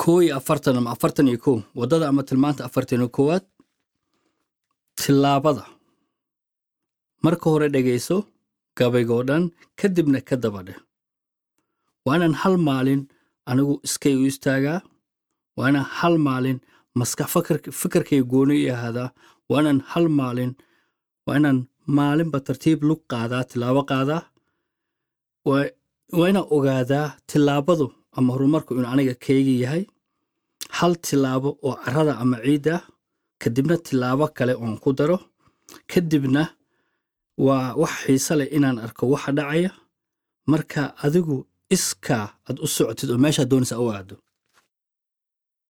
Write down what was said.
koo iyo afartan ama afartan iyo kow waddada ama tilmaanta afartan iyo koowaad tillaabada marka hore dhegayso gabaygoo dhan kadibna ka daba dheh waa inaan hal maalin anigu iskay u istaagaa waa inaan hal maalin maskax fikirkay gooni i ahaadaa waa inaan hal maalin waa inaan maalinba tartiib lug qaadaa tilaabo qaadaa waa inaan ogaadaa tilaabadu ama horumarku inuu aniga kayga yahay hal tilaabo oo carada ama ciidda kadibna tilaabo kale oon ku daro kadibna waa wax xiise leh inaan arko waxa dhacaya marka adigu iskaa aad u socotid oo meeshaa doonaysa u aado